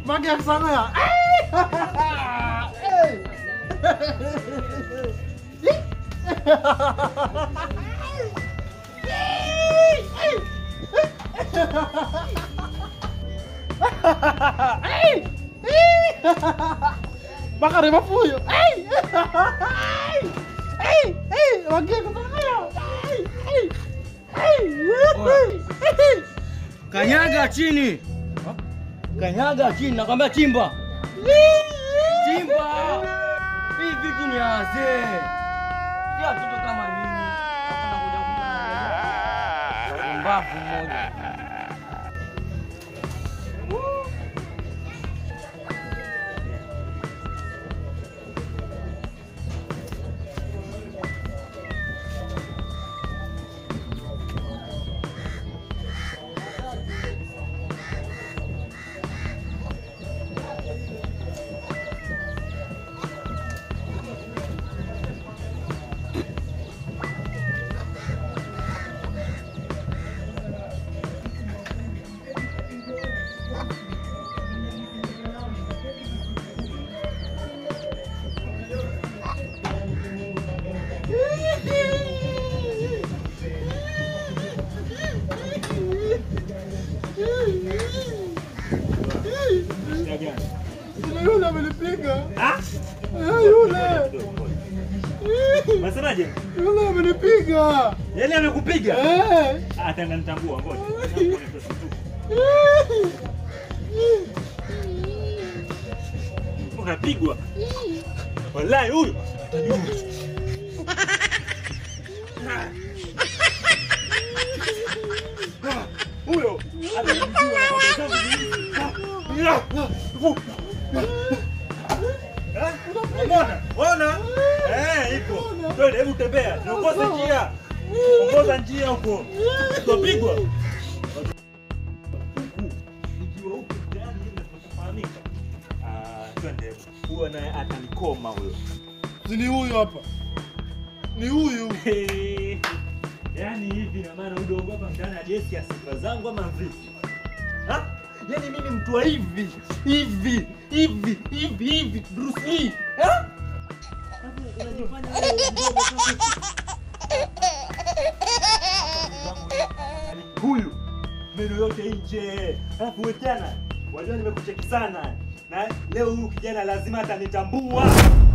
Mage ke sana ya. Baka rin mapuyo. Ay! Ay! Ay! Ay! Mage ke sana ya. Ay! Ay! Ay! Ay! Kanyaga chini. Kanyaga chini, nakwambia chimba. Chimba. Hii vitu ni wazee. Si watoto kama mimi. Hapana kuja kuja. Mbavu mmoja. Kuna yule amenipiga. Ah? Eh, Yule. Unasemaje? Yule amenipiga. Yaani amekupiga? Eh. Ah, tena nitambua ngoja. Nitambua ni pesa tu. Unapigwa. Wallahi huyu atajua. Ah, Huyo atajua na mambo zangu nyingi. Ah, ah, vu. Ah, Unaona? Unaona? Eh, ipo. Twende, hebu tembea. Niongoze njia. Ongoza njia huko. Utapigwa. Nikiwa huko ndani ile tunafahamika. Ah, twende. Huyo naye atanikoma huyo. Si Ni huyu hapa. Ni huyu. Yaani hivi na maana udogo hapa mtaani hajesi ya sifa zangu ama vipi? Ha? Yaani mimi mtu wa hivi, hivi, hivi, hivi, hivi, Bruce Lee. Ha? Hapo unajifanya wewe mdogo sana. Huyu meno yote nje, alafu wewe tena, wajua nimekucheki sana na leo huyu kijana lazima atanitambua.